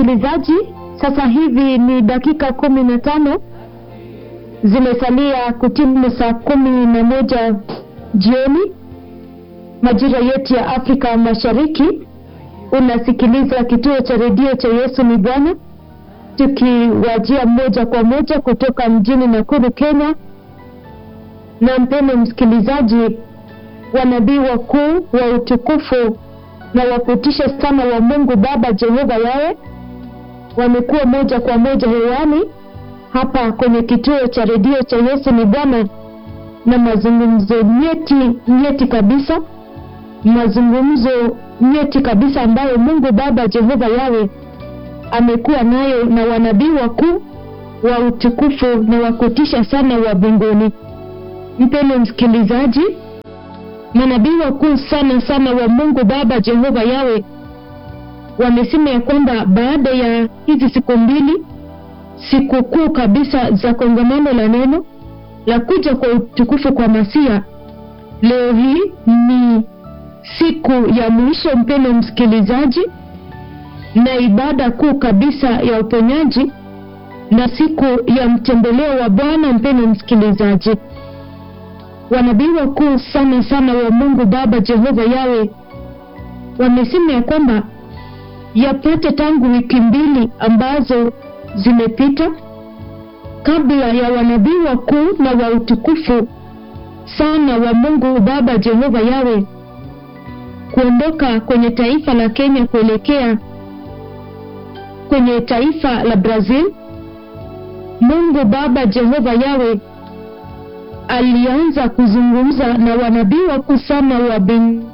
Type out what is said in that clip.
msikilizaji, sasa hivi ni dakika kumi na tano zimesalia kutimu saa kumi na moja jioni majira yetu ya Afrika Mashariki. Unasikiliza kituo cha redio cha Yesu ni Bwana, tukiwajia moja kwa moja kutoka mjini Nakuru, Kenya. Na mpendo msikilizaji, wanabii wakuu wa utukufu na wakutisha sana wa Mungu Baba Jehova Yawe wamekuwa moja kwa moja hewani hapa kwenye kituo cha redio cha Yesu ni Bwana, na mazungumzo nyeti nyeti kabisa, mazungumzo nyeti kabisa ambayo Mungu Baba Jehova Yawe amekuwa nayo na wanabii wakuu wa utukufu na wakutisha sana wa mbinguni. Mpendwa msikilizaji, manabii wakuu sana sana wa Mungu Baba Jehova Yawe wamesema ya kwamba baada ya hizi siku mbili, siku kuu kabisa za kongamano la neno la kuja kwa utukufu kwa Masia, leo hii ni siku ya mwisho, mpendwa msikilizaji, na ibada kuu kabisa ya uponyaji na siku ya mtembeleo wa Bwana. Mpendwa msikilizaji, wanabii wakuu sana sana wa Mungu Baba Jehova Yawe wamesema ya kwamba yapate tangu wiki mbili ambazo zimepita kabla ya wanabii wakuu na wa utukufu sana wa Mungu Baba Jehova Yawe kuondoka kwenye taifa la Kenya kuelekea kwenye taifa la Brazil. Mungu Baba Jehova Yawe alianza kuzungumza na wanabii wakuu sana wa